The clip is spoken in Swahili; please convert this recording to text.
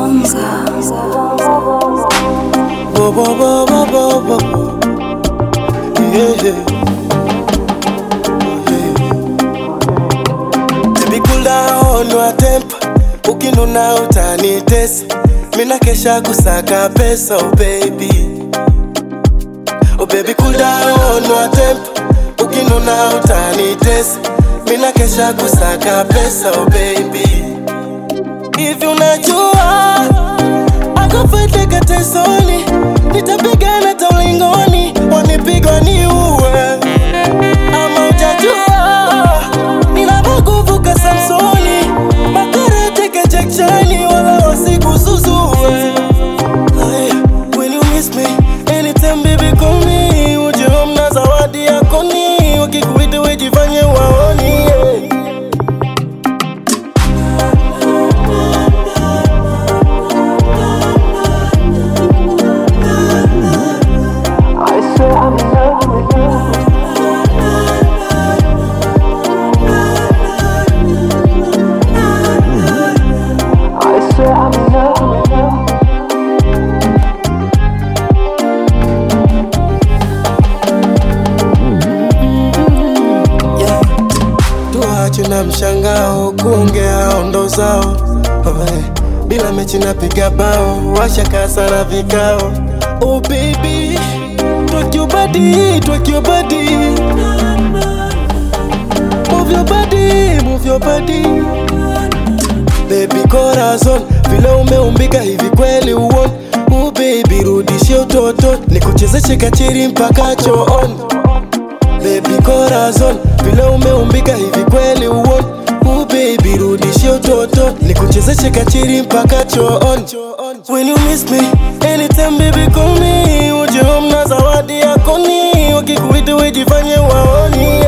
Bo, bo, bo, bo, bo, bo. Yeah, yeah. Baby cool down, wa temper Ukinuna utanitesa Mina kesha kusaka pesa oh baby Oh baby cool down, wa temper Ukinuna utanitesa Mina kesha kusaka pesa oh baby Hivi unajua Akufete katesoni Nitapigana taulingoni Wanipigwa ni uwe Ama ujajua Ninavyokuvuka Samsoni Makarate kechechani Wala wasikuzuzue Aye, When you miss me Anytime baby call me Uje home na zawadi yako ni Wakikuita wejifanye waoni yeah. I swear I'm in love with you. I swear I'm in love with you. yeah. Tuache na mshangao kuongea ondo zao Oe, bila mechi napiga bao washaka sana vikao Oh baby Twerk your body, twerk your body Move your body, move your body Baby corazon vile umeumbika hivi kweli uon Oh baby rudishie utoto nikuchezeshe kachiri mpaka chooni Baby corazon vile umeumbika hivi kweli uon Uh baby rudishie utoto nikuchezeshe kachiri mpaka chooni When you miss me anytime baby call me uje home na zawadi yako ni wakikuita wejifanye waoni